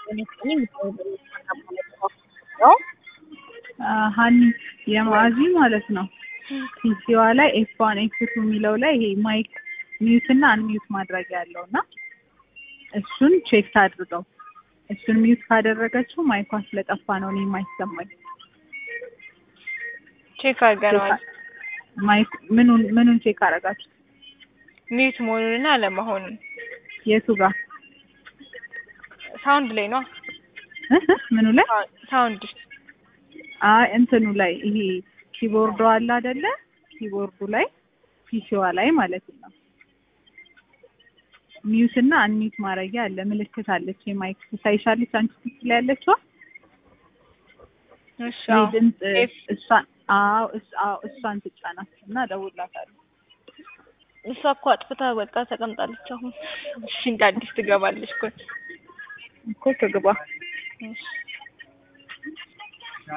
ሀኒ የማዕዚ ማለት ነው። ፒሲዋ ላይ ኤፍ ዋን ኤፍ ቱ የሚለው ላይ ይሄ ማይክ ሚዩት እና አንሚዩት ማድረግ ያለው እና እሱን ቼክ ታድርገው። እሱን ሚዩት ካደረገችው ማይኳ ስለጠፋ ነው እኔ የማይሰማኝ። ቼክ አድርገነዋል። ማይክ ምኑን ምኑን ቼክ አደረጋችሁ? ሚዩት መሆኑንና አለመሆኑን የቱ ጋር ሳውንድ ላይ ነው። ምኑ ላይ? ሳውንድ አይ እንትኑ ላይ ይሄ ኪቦርዱ አለ አይደለ? ኪቦርዱ ላይ ፒሲዋ ላይ ማለት ነው። ሚዩት እና አንሚዩት ማድረጊያ አለ፣ ምልክት አለች። የማይክ ትታይሻለች አንቺ ፒሲ ላይ ያለችዋ እሺ ይሄ አዎ። ድምፅ ኤፍ እሷን አዎ እስ- አዎ እሷን ትጫናት እና እደውልላታለሁ። እሷ እኮ አጥፍታ በቃ ተቀምጣለች። አሁን እሺ እንደ አዲስ ትገባለች እኮ እኮ ትግባ። እሺ